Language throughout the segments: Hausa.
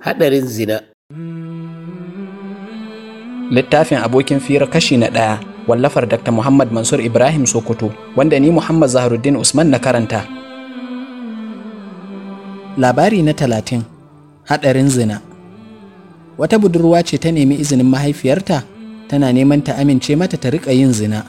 Haɗarin zina. Littafin abokin fira kashi na ɗaya wallafar Dr. Muhammad Mansur Ibrahim Sokoto wanda ni Muhammad Zaharuddin Usman na karanta. Labari na talatin Haɗarin zina Wata budurwa ce ta nemi izinin mahaifiyarta tana neman ta amince mata ta riƙa yin zina.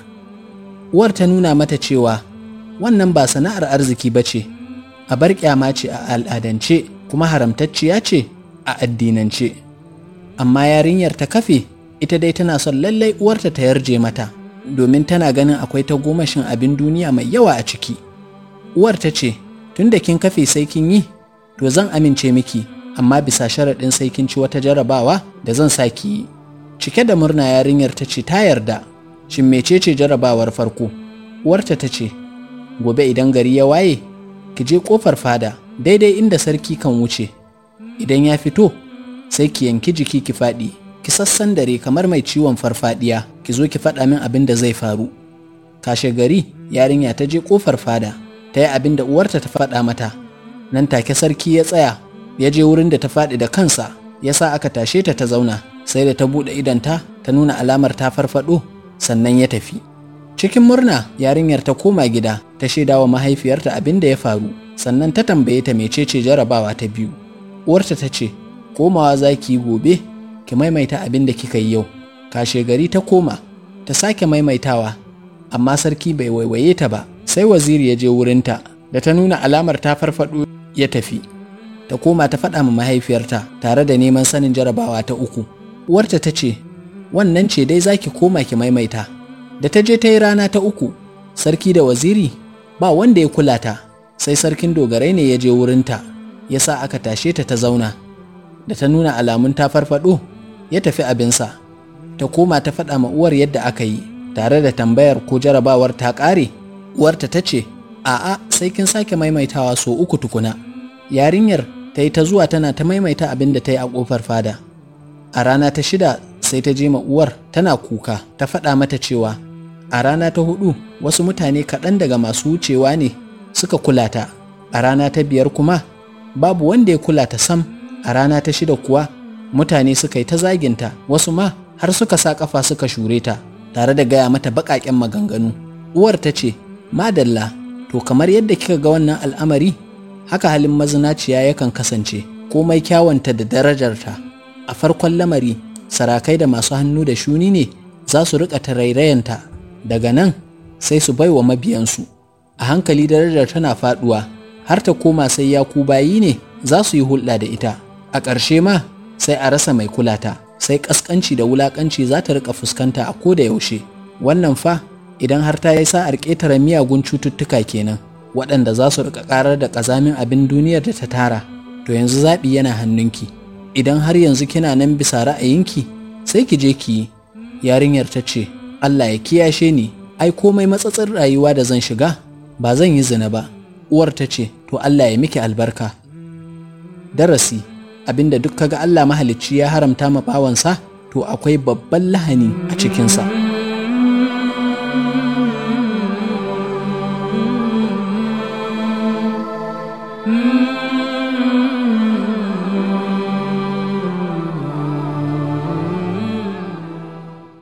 Uwar ta nuna mata cewa wannan ba sana'ar arziki ba ce, a bar ƙyama ce a al'adance kuma haramtacciya ce a addinance. Amma yarinyar ta kafe ita dai tana son lallai uwarta ta yarje mata domin tana ganin akwai ta gomashin abin duniya mai yawa a ciki. Uwar ta ce, tun da kin kafe sai kin yi, to zan amince miki, amma bisa sharaɗin sai kin ci wata jarabawa da zan sa ki yi. Cike da murna yarinyar ta ce ta yarda, shin mecece jarabawar farko? Uwarta ta ce, gobe idan gari ya waye, ki je ƙofar fada daidai inda sarki kan wuce. Idan ya fito, sai ki yanki jiki ki faɗi, ki sassan dare kamar mai ciwon farfadiya, ki zo ki faɗa min abin da zai faru. Kashe gari, yarinya ta je ƙofar fada, ta yi abin da uwarta ta faɗa mata. Nan take sarki ya tsaya, ya je wurin da ta faɗi da kansa, ya sa aka tashe ta ta zauna, sai da ta buɗe idonta ta nuna alamar ta farfaɗo, sannan ya tafi. Cikin murna, yarinyar ta koma gida, ta shaida wa mahaifiyarta abin da ya faru, sannan ta tambaye ta mecece jarabawa ta biyu. Uwarta ta ce, komawa za ki yi gobe, ki maimaita abin da kika yi yau. Kashe gari ta koma, ta sake maimaitawa, amma sarki bai waiwaye ta ba, sai waziri ya je wurinta, da ta nuna alamar ta farfaɗo ya tafi. Ta koma ta faɗa ma mahaifiyarta tare da neman sanin jarabawa ta uku. Uwarta ta ce, wannan ce dai za ki koma ki maimaita. Da ta je ta yi rana ta uku, sarki da waziri ba wanda ya kula ta, sai sarkin dogarai ne ya je wurinta, ya sa aka tashe ta ta zauna. Da ta nuna alamun ta farfaɗo, ya tafi abinsa. Ta koma ta faɗa ma uwar yadda aka yi, tare da tambayar ko jarabawar ta ƙare. Uwarta ta ce, A'a, sai kin sake maimaitawa so uku tukuna. Yarinyar ta yi ta zuwa tana ta maimaita abin da ta yi a ƙofar fada. A rana ta shida sai ta je ma uwar tana kuka, ta faɗa mata cewa a rana ta hudu wasu mutane kaɗan daga masu wucewa ne suka kula ta a rana ta biyar kuma babu wanda ya kula ta sam a rana ta shida kuwa mutane suka yi ta zaginta wasu ma har suka sa ƙafa suka shure ta tare da gaya mata baƙaƙen maganganu uwar ta ce madalla to kamar yadda kika ga wannan al'amari haka halin mazinaciya yakan kasance komai kyawanta da darajarta a farkon lamari sarakai da masu hannu da shuni ne za su riƙa tarairayanta daga nan sai su bai wa mabiyansu a hankali darajar tana faduwa har ta koma sai ya ku bayi ne za su yi hulɗa da ita a ƙarshe ma sai a rasa mai kulata sai ƙasƙanci da wulaƙanci za ta riƙa fuskanta a ko da yaushe wannan fa idan har ta yi sa'ar ƙetare miyagun cututtuka kenan waɗanda za su riƙa ƙarar da ƙazamin abin duniyar da ta tara to yanzu zaɓi yana hannunki idan har yanzu kina nan bisa ra'ayinki sai ki je ki yi yarinyar ta ce Allah ya kiyashe ni ai komai matsatsin rayuwa da zan shiga ba zan yi zina ba uwar ta ce to Allah ya miki albarka darasi abinda duk kaga Allah mahalicci ya haramta ma bawansa to akwai babban lahani a cikinsa